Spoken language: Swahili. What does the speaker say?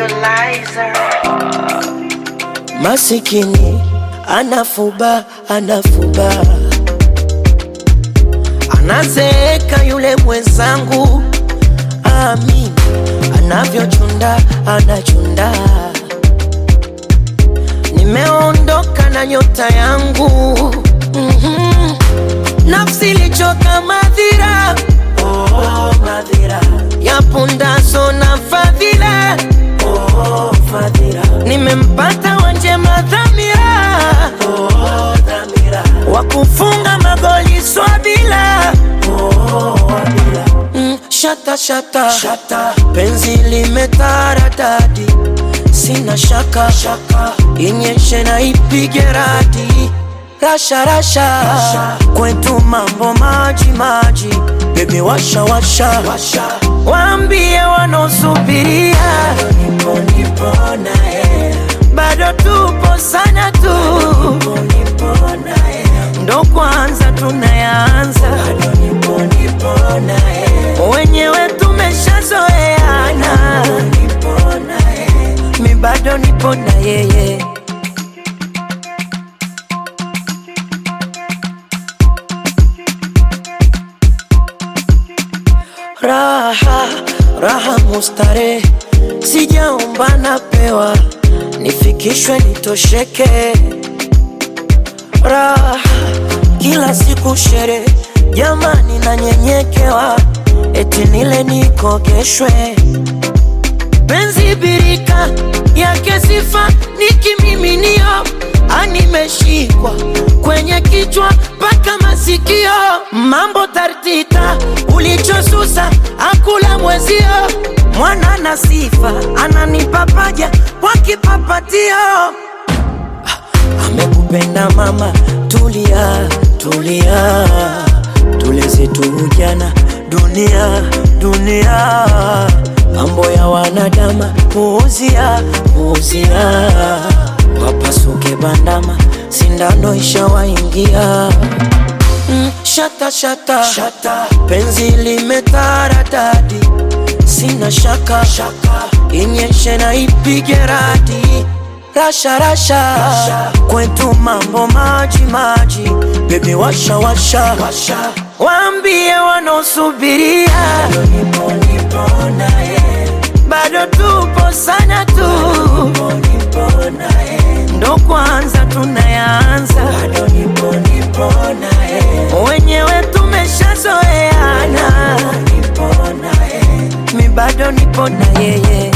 Visualizer. Masikini anafuba anafuba, anazeeka yule mwenzangu, amin anavyochunda anachunda. Nimeondoka na nyota yangu mm-hmm. Nafsi ilichoka madhira oh, madhira ya pundaso na fadhila oh, fadhila nimempata wanjema dhamira oh, dhamira wa kufunga magoli swabila oh, wabila mm, shata, shata shata penzi limetaradadi sina shaka shaka inyeshe na ipige radi rasha rasha, rasha. kwetu mambo maji maji bebi washa washa, washa. waambie wanaosubiria nipo nipo naye bado tupo sana tu nipo nipo naye ndo kwanza tunayaanza bado nipo nipo naye wenyewe tumeshazoeana nipo naye mi bado nipo na yeye raha raha mustare sijaomba napewa nifikishwe nitosheke raha kila siku shere jamani nanyenyekewa eti nile nikogeshwe penzi birika yake sifa nikimiminio animeshikwa kwenye kichwa mpaka masikio mambo tartita ulichosusa akula mwezio mwana na sifa ananipa paja kwa kipapatio amekupenda mama tulia tulia tuleze tu ujana dunia dunia mambo ya wanadama puuzia puuzia wapasuke bandama sindano ishawaingia mm, shata, shata shata penzi limetaradadi sina shaka shaka inyeshe na ipige radi rasha rasha, rasha. kwetu mambo maji maji bebi washa washa, washa. waambie wanaosubiria nipo nipo naye bado tupo sana tu nipo nipo naye ndo kwanza tunayaanza bado nipo nipo naye wenyewe tumeshazoeana nipo naye mi bado nipo na yeye